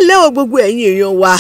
kálẹ́ o gbogbo ẹ̀yin èèyàn wa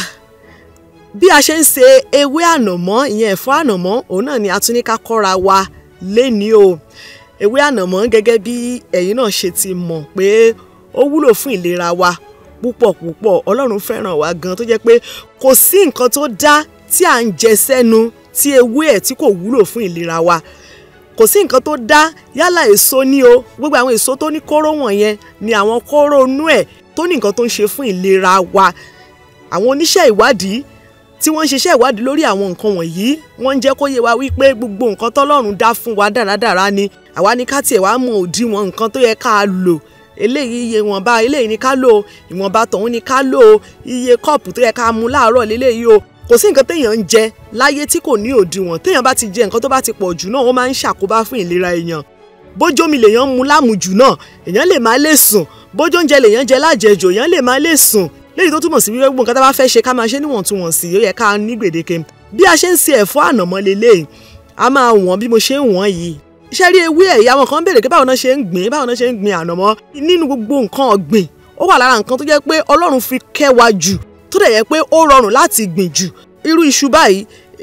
bí a ṣe ń ṣe ewé ànàmọ́ ìyẹn ẹ̀fọ́ ànàmọ́ òun náà ni a tún ní ká kọ́ra wa lénìí o ewé ànàmọ́ gẹ́gẹ́ bí ẹ̀yin náà ṣe ti mọ̀ pé ó wúlò fún ìlera wa púpọ̀ púpọ̀ ọlọ́run fẹ́ràn wa gan tó jẹ́ pé kò sí nǹkan tó dá tí à ń jẹ sẹ́nu tí ewé ẹ̀ tí kò wúlò fún ìlera wa kò sí nǹkan tó dá yálà èso ní o gbogbo àwọn èso tó ní kóró wọ̀nyẹn ni àwọn kóró inú ẹ̀ tó ní nǹkan tó ń ṣe fún ìlera wa àwọn oníṣẹ́ ìwádìí tí wọ́n ń ṣiṣẹ́ ìwádìí lórí àwọn nǹkan wọ̀nyí wọ́n ń jẹ́ kó yé wa wípé gbogbo nǹkan tọ́lọ́run dá fún wa dáradára ni àwa ní ká tiẹ̀ wá mọ òdiwọ̀n nǹkan tó yẹ ká lò eléyìí iye ìwọ̀nba eléyìí ni ká lò ìwọ̀nba tọ̀hún ni ká lò iye kọ́ọ̀pù tó yẹ ká mu láàárọ̀ léléyìí o kò sí nǹkan téèyàn ń jẹ láyé tí kò ní òdiwọ̀n téèyàn bá ti jẹ nǹkan tó bá ti pọ̀ jù náà ó máa ń ṣàkóbá fún ìlera èèyàn bójómi lèèyàn ń mu lámùjù náà èèyàn lè má lè sùn bójó oúnjẹ lèèyàn jẹ lájẹjò èèyàn lè má lè sùn léyìí tó túmọ̀ sí wípé gbogbo nǹkan tá a bá fẹ́ ṣe ká máa ṣe níwọ̀ntúnwọ̀nsì ó yẹ ká ní gbèdéke bí a ṣe ń ṣe ẹ̀fọ́ ànàmọ́ leléyìí a máa wọ̀n bí mo ṣe ń wọ̀n yìí iṣẹ́ rí ewé ẹ̀ ìyá wọn kan béèrè pé báwo náà ṣe ń gbìn báwo náà ṣe ń gbìn ànàmọ́ nínú gbogbo nǹkan ọ̀gbìn ó wà lára nǹkan tó jẹ́ pé Ọlọ́run fi kẹ́ wa jù tó dẹ̀ yẹ pé ó rọrùn láti gbìn jù irú iṣu báyìí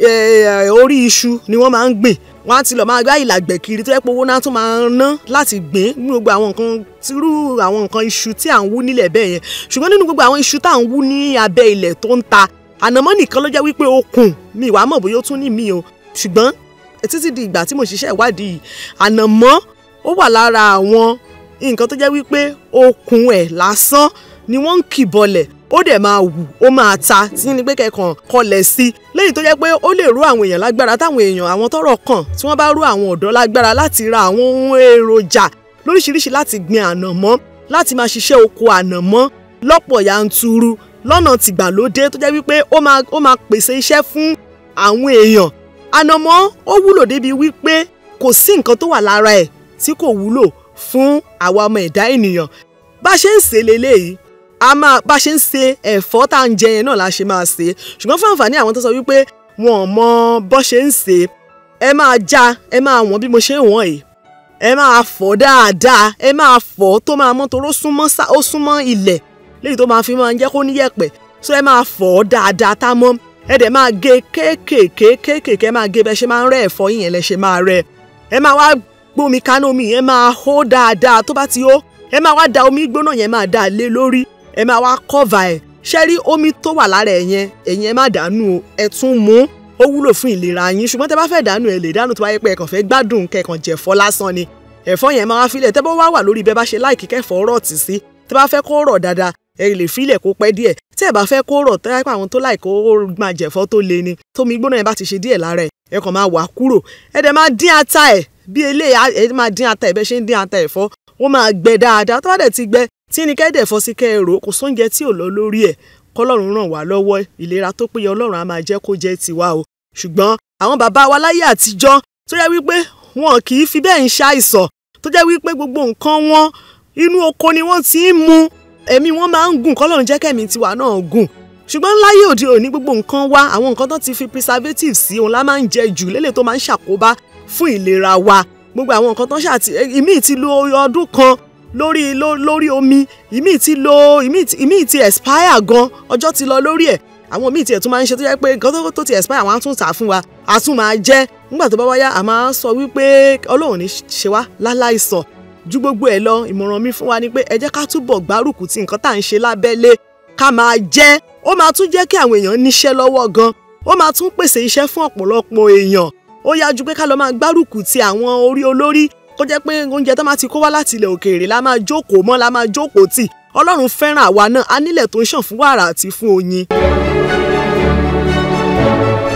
orí iṣu ni wọ́n máa ń gbìn wọ́n á ti lọ máa gbá ìlàgbẹ̀ kiri tó yẹ pé owó náà tún máa ń ná láti gbìn ní gbogbo àwọn nǹkan tírú àwọn nǹkan iṣu tí à ń wú nílẹ̀ bẹ́ẹ̀ yẹn ṣùgbọ́n nínú gbogbo àwọn iṣu tá à ń wú ní abẹ́ ilẹ̀ tó ń ta ànàmọ́ nìkan ló jẹ́ wípé okùn mi ìwà mọ̀ bóyá ó tún ní mi o ṣùgbọ́n títí di ìgbà tí mo ṣiṣẹ́ ìwádìí yìí ànàmọ́ ó wà lára àwọn nǹkan tó jẹ́ wípé okùn ẹ̀ lásán ni wọ́n ń kì bọlẹ̀ ó dẹ̀ máa wù ó máa ta tí ní pé kẹkàn kọlẹ̀ sí i léyìí tó jẹ́ pé ó lè rú àwọn èèyàn lágbára táwọn èèyàn àwọn tọ́rọ̀ kàn tí wọ́n bá rú àwọn ọ̀dọ́ lágbára láti ra àwọn ohun èròjà lóríṣiríṣi láti gbin ànàmọ́ láti máa ṣiṣẹ́ oko ànàmọ́ lọ́pọ̀ yanturu lọ́nà tìgbàlódé tó jẹ́ wípé ó máa ó máa pèsè iṣẹ́ fún àwọn èèyàn ànàmọ́ ó wúlò débi wípé kò sí nǹkan tó wà lára ẹ̀ tí kò wúlò fún àwa ọmọ ẹ̀dá ènìyàn bá ṣe ń ṣe leléyìí a máa bá ṣe ń ṣe ẹ̀fọ́ tá à ń jẹ yẹn náà la ṣe máa ṣe ṣùgbọ́n fún àǹfààní àwọn tó sọ wípé wọn ò mọ bó ṣe ń ṣe ẹ máa já ẹ máa wọ̀n bí mo ṣe ń wọ̀n yìí ẹ máa fọ̀ dáadáa ẹ máa fọ̀ tó máa mọ́ toró súnmọ́ ó súnmọ́ ilẹ̀ léyìí tó máa fi máa ń jẹ́ kó níyẹ̀pẹ̀ so ẹ máa fọ̀ dáadáa tá mọ́ ẹ dẹ̀ máa gé kéékèèké kéékèèké ẹ máa gé bẹ́ẹ̀ ṣe máa ń rẹ́ ẹ̀fọ́ yìí yẹn lẹ ṣe máa rẹ́ ẹ máa wá gbómi kaná omi yẹn máa hó dáadáa tó bá ti hó ẹ máa wá da omi gbóná yẹn máa dà lé lórí ẹ máa wá kọ́va ẹ̀ ṣé rí omi tó wà lára ẹ̀ yẹn ẹ̀yin ẹ má dànù ẹ tún mú ó wúlò fún ìlera yín ṣùgbọ́n tẹ bá fẹ́ dànù ẹ lè dànù tó bá yẹ pé ẹ kàn fẹ́ gbádùn kẹkàn jẹ̀fọ́ lásán ni ẹ̀fọ́ yẹn máa wá filẹ̀ tẹ́ bá wá wà lórí bẹ́ẹ̀ bá ṣe láìkí kẹfọ́ rọ̀ tì sí tẹ́ bá fẹ́ kó rọ̀ dáadáa ẹ lè filẹ̀ kó pẹ́ díẹ̀ tẹ́ ẹ bá fẹ́ kó rọ̀ tẹ́ àwọn tó láì kó máa jẹ̀fọ́ tó le ni tómi gbóná yẹn bá ti ṣe díẹ̀ lára ẹ̀ ẹ kàn máa wà kúrò ẹ dẹ̀ máa dín ata ẹ̀ bí eléyà ẹ máa dín ata ẹ̀ bẹ́ẹ̀ ṣe ń dín ata ẹ̀fọ́ ó máa gbẹ dáadáa tó bá dẹ̀ ti gbẹ tí ní kẹ́dẹ̀ fọ́ sí kẹ́ẹ̀rọ kò sóúnjẹ tí ò lọ lórí ẹ̀ kọ́lọ́run ràn wá lọ́wọ́ ìlera tó péye ọlọ́run á máa jẹ́ kó jẹ́ tiwa o ṣùgbọ́n àwọn bàbá wa láyé àtijọ́ tó jẹ́ wípé wọn kì í fi bẹ́ẹ̀ ń ṣàìsàn tó jẹ́ wípé gbogbo nǹkan wọn inú oko ni wọ́n ti ń mu ẹ̀mí wọn máa ń gùn kọ́lọ́run jẹ́ kẹ́mi tiwa náà gùn ṣùgbọ́n láyé òde òní gbogbo nǹkan wa àwọn nǹkan tó ti fi preservative sí òun la máa ń jẹ jù lélẹ̀ tó máa ń ṣàkóbá fún ìlera wa gbogbo àwọn nǹkan tó ṣàtì ìmíì ti lo ọdún kan lórí lórí omi ìmí ti lo ìmí ti expire gan ọjọ́ ti lọ lórí ẹ̀ àwọn míì tiẹ̀ tún máa ń ṣe tó jẹ́ pé nǹkan tó ti expire àwọn á tún tà fún wa á tún máa jẹ́ nígbà tó bá wáyá a máa sọ wípé ọlọ́run ní ṣe wá láláìsàn ju gbogbo ẹ̀ lọ ìmọ̀ràn mi fún wa ni pé ẹ jẹ́ ká túbọ̀ gbárùkù ti nǹkan tá à ń ṣe lábẹ́lé ká máa jẹ́ ó máa tún jẹ́ kí àwọn èèyàn níṣẹ́ lọ́wọ́ gan ó máa tún pèsè iṣẹ́ fún ọ̀pọ̀lọpọ̀ èèyàn ó yájú pé ká lọ máa gbárùkù ti àwọn orí olórí kó jẹ́ pé oúnjẹ tó máa ti kó wá láti ilẹ̀ òkèèrè la máa jókòó mọ́ la máa jókòó tì ọlọ́run fẹ́ràn àwa náà a nílẹ̀ tó ń ṣàn fún wàrà àti fún oyin.